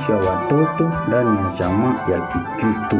maadibisho ya watoto ndani ya jamaa ya Kikristo.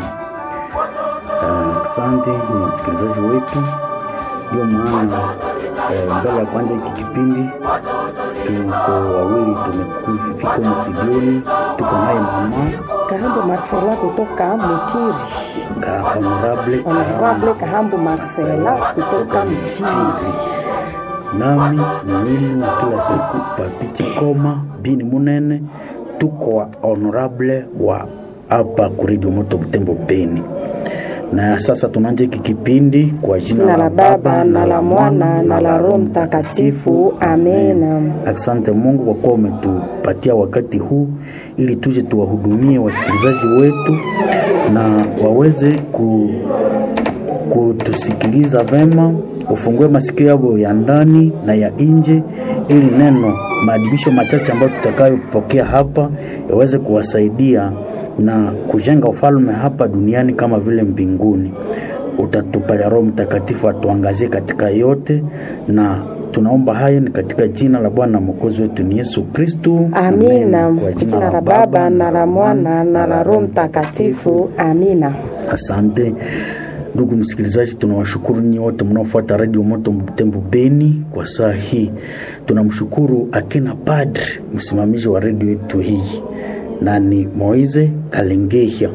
Asante uh, ni wasikilizaji wetu, ndio maana uh, mbele ya kwanza hiki kipindi tuko wawili tumefika humu studioni, tuko naye mama Kahambo Marcela kutoka Mutiri. ka honorable Honorable Kahambo Marcela kutoka Mutiri. nami mwili wa kila siku Papiti Koma bini Munene, tuko wa honorable wa hapa kuredio moto Butembo Beni. Na sasa tunaanza hiki kipindi kwa jina Na la Baba na la Mwana na la Roho Mtakatifu. Amena. Asante Mungu kwa kuwa umetupatia wakati huu ili tuje tuwahudumie wasikilizaji wetu na waweze ku, kutusikiliza vema, ufungue masikio yao ya ndani na ya nje, ili neno maadibisho machache ambayo tutakayopokea hapa yaweze kuwasaidia na kujenga ufalme hapa duniani kama vile mbinguni. Utatupatia Roho Mtakatifu atuangazie katika yote, na tunaomba haya ni katika jina la Bwana Mwokozi wetu ni Yesu Kristu. Amina. Kwa Kwa jina la Baba na la Mwana na la Roho Mtakatifu. Amina. Asante ndugu msikilizaji, tunawashukuru nyinyi wote mnaofuata Radio Moto Butembo Beni kwa saa hii. Tunamshukuru akina padre msimamizi wa redio yetu hii na ni Moize Kalengehia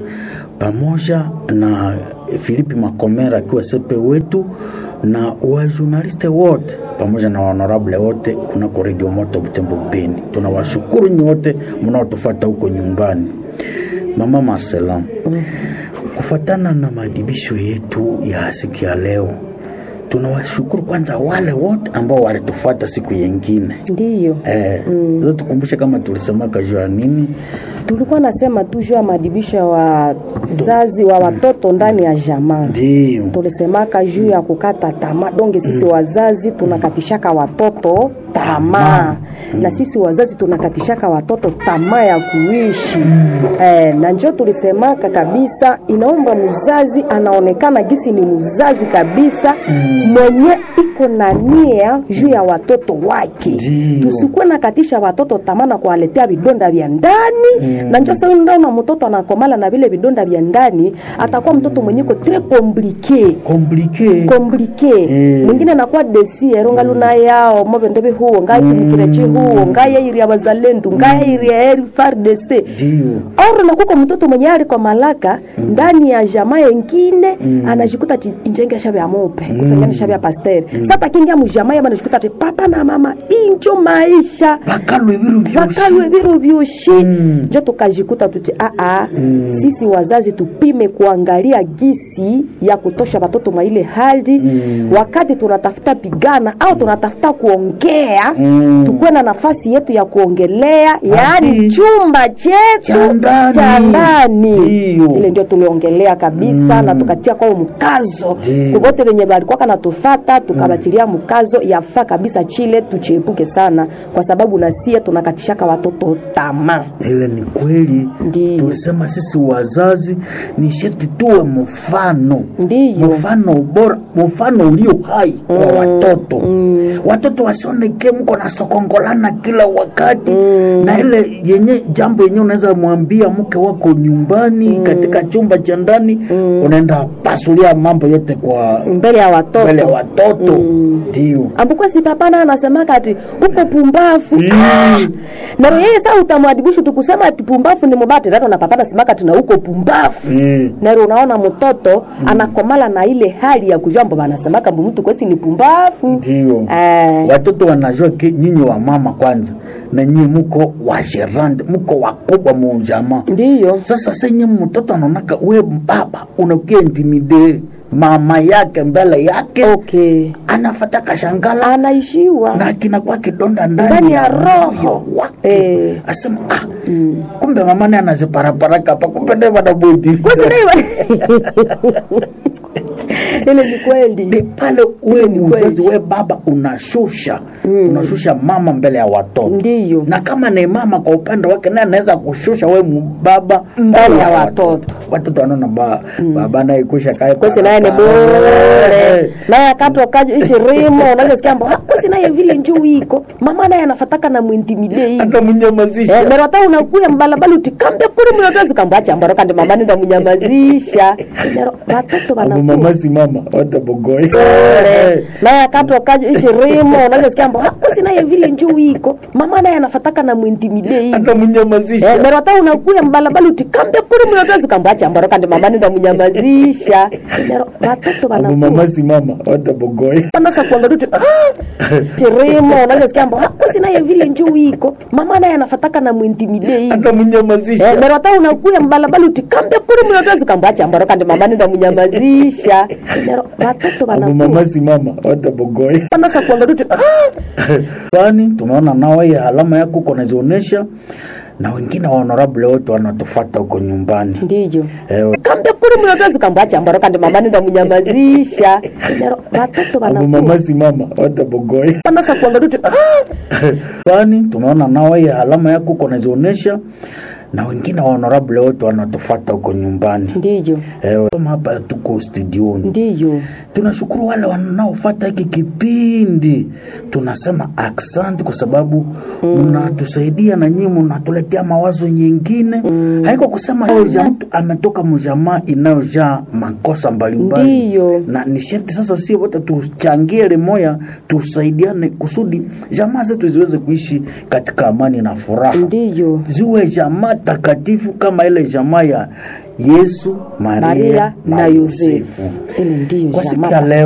pamoja na Filipi Makomera akiwa sepe wetu na wajurnaliste wote pamoja na honorable wote kunako Radio Moto Butembo Beni. Tunawashukuru nyinyi wote mnaotufuata huko nyumbani. Mama Marcela, kufuatana na maadibisho yetu ya siku ya leo, tunawashukuru kwanza wale wote ambao walitufuata siku yengine. Ndiyo. Eh, mm. tukumbushe kama tulisemaka juu ya nini? Tulikuwa nasema tu juu ya maadibisho ya wazazi wa watoto ndani ya jamaa. Ndio. tulisemaka juu ya kukata tamaa donge sisi wazazi tunakatishaka watoto tamaa na sisi wazazi tunakatishaka watoto tamaa ya kuishi eh, na njo tulisemaka kabisa inaomba mzazi anaonekana gisi ni mzazi kabisa mwenye iko na nia juu ya watoto wake Ndio. tusikuwe nakatisha watoto tamaa na kuwaletea vidonda vya ndani na njo sasa ndaona mtoto anakomala na vile vidonda vya ndani atakuwa mtoto mwenye ko tres compliqué Komplike. komplike Mm. mwingine anakuwa desiero ngaluna yao mobendebe huo ngaitumkirechi huo ngayairia bazalendu ngayairia eri fardc Ndio. oro nakuko mtoto mwenye ali kwa malaka ndani ya jamaa yengine anajikuta ti injenge shabe ya mope kusengani shabe ya pasteur sasa kingia mujamaa yaba anajikuta ti papa na mama injo maisha Bakalwe biru byoshi. vakalwe viro vyoshi Mm. njo tukajikuta tuti aa sisi wazazi tupime kuangalia gisi ya kutosha watoto mwa ile hali wakati tunatafuta pigana au tunatafuta kuongea Mm. tukuwe na nafasi yetu ya kuongelea yaani chumba chetu Cha ndani. cha ndani Ndio. ile ndio tuliongelea kabisa na tukatia kwao mkazo Ndio. kuvote venye valikuwaka natufata tukabatilia mkazo yafaa kabisa chile tuchiepuke sana kwa sababu nasie tunakatishaka watoto tamaa Ile ni kweli. Ndio. Tulisema sisi wazazi ni sharti tuwe mfano. Ndiyo. Mfano bora, mfano ulio hai kwa watoto. Watoto wasioneke mko na sokongolana kila wakati. Na ile yenye jambo yenye unaweza mwambia mke wako nyumbani katika chumba cha ndani unaenda pasulia mambo yote kwa mbele ya watoto mbele ya watoto. Ndio. ambuko si papana anasemaka ati uko pumbafu Mm. ah! na yeye saa utamwadibishu tukusema ati pumbafu ni mubati rato na papana simaka tina uko pumbafu Mm. nero unaona mtoto anakomala na ile hali ya kujua mbo banasemaka mbu mtu kwesi ni pumbafu Ndio. Eh. Watoto wanajua ke nyinyi wa mama kwanza na nyinyi muko wa gerande, muko wakubwa mu jamaa. ndiyo Sasa senye mtoto anaonaka we baba unakia intimide mama yake mbele yake okay anafata kashangala anaishiwa na kinakuwa kidonda Ndani ndani ya roho. wake Eh. asema ah, kumbe mama naye anaziparapara hapa kumbe naye wanabodi kusiriwa ile ni kweli ni pale ule Ile ni kweli. mzazi we baba unashusha unashusha mama mbele ya watoto Ndiyo. na kama ni mama kwa upande wake naye anaweza kushusha we mu- baba Mbele ya watoto. watoto wanaona ba, baba naye kusha kae kwesi naye ni bure naye akatokaje ichi rimo unazosikia mbo kwesi naye vile njuu iko mama naye anafataka na mwintimide hivi hata mnyamazisha Eh, mero hata unakuya mbalabala utikambia kuri mnatozi kambwacha mbaro kandi mama nenda munyamazisha mero watoto Abo wanakuwa mama si mama hata bogoy bure naye akatokaje ichi rimo unazosikia mbo kwesi naye vile njuu iko mama naye anafataka na mwintimide hivi hata mnyamazisha Eh, mero hata unakuya mbalabala utikambia kuri mnatozi kambwacha mbaro kandi mama nenda munyamazisha mero watoto Abo wanakuwa mama si mama hata bogoy nasa kuangalia tu tirimo unazosikia mbo kwesi naye vile njuu iko mama naye anafataka na mwintimide hivi hata mnyamazisha Eh, mero hata unakuya mbalabala utikambia kuri mnatozi kambwacha mbaro kandi mama nenda munyamazisha mero watoto Abo wanakuwa mama si mama hata bogoy nasa kuangalia tu gani tunaona nawe ya alama yako uko nazionyesha na wengine wa honorable wote wanatufata huko nyumbani ndiyo eh, kambia kuri mnatozi kambwacha mbaro kandi mama nenda munyamazisha mero watoto Abo wanakuwa mama si mama hata bogoy nasa kuangalia tu gani tunaona nawe ya alama yako uko nazionyesha na wengine wa honorable wote wanatufata huko nyumbani ndiyo eh, kama hapa tuko studioni ndiyo tunashukuru wale wanaofata hiki kipindi tunasema aksanti kwa sababu mnatusaidia na nyinyi mnatuletea mawazo nyingine haiko kusema mm. mtu ametoka mjamaa inayojaa makosa mbalimbali Ndiyo. na ni sharti sasa si wote tuchangie limoya tusaidiane kusudi jamaa zetu ziweze kuishi katika amani na furaha ndiyo ziwe jamaa takatifu kama ile jamaa ya yesu maria, maria na yosefu ile ndiyo kwa siku jamaa ya leo